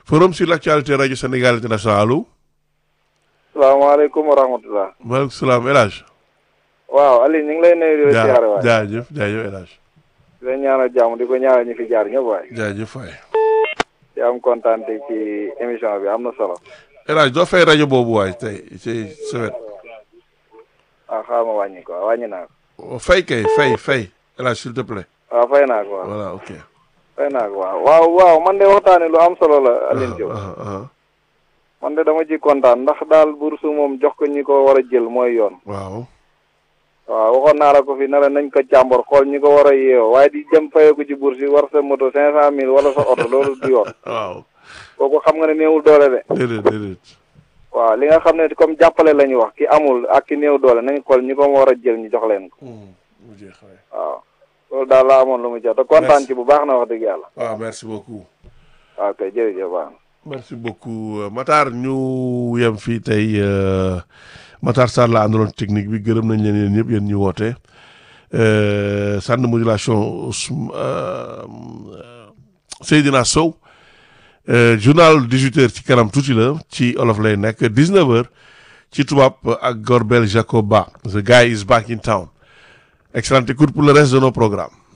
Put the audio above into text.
forum sur l'actualité rajo Sénégal international allo. salaamaaleykum wa rahmatulah. maaleykum salaam El Hadj. waaw Aliou ñu ngi lay nuyu di la ziare waay. jaajëf jaajëf El Hadj. di la ñaanal jàmm di ko ñaanal ñu fi jaar ñëpp waay. jaajëf waay. di am kontaan te ci émission bi am na solo. El Hadj doo fay rajo boobu waay tey ci sa wet. ah xaaral ma wàññi ko wàññi naa ko. fay kay fay fay El Hadj s'il te plaît. waaw fay naa ko waaw. voilà ok. fay naa ko waaw waaw waaw man de waxtaanee lu am solo la Aliou Diop. ah ah man de dama ci kontaan ndax daal bourse moom jox ko ñi ko war a jël mooy yoon. waaw. waaw waxoon naa la ko fi ne la nañ ko càmbar xool ñi ko war a yeewoo waaye di dem fayee ko ci bourse yi war sa moto cinq cent mille wala sa oto loolu du yoon. waaw. kooku xam nga ne néewul doole de. déedéet déedéet. waaw li nga xam ne comme jàppale la ñu wax ki amul ak ki néew doole nañ xool ñi ko war a jël ñu jox leen ko mu jeex waay. waaw loolu daal laa amoon lu mu jox te kontaan ci bu baax na wax dëgg yàlla waaw merci beaucoup. waaw kay jërëjëf baax na merci beaucoup euh, Matar ñu yem fii tey euh, Matar Sarr la àndaloon technique bi gërëm nañ leen yéen ñëpp yéen ñu woote euh, centre de modulation Ousm- euh, Seydina Sow euh, journal 18h ci kanam tuuti la ci olof lay nekk 19h ci tubaab ak Gorbel Jacoba the guy is back in town excellente écoute pour le reste de nos programmes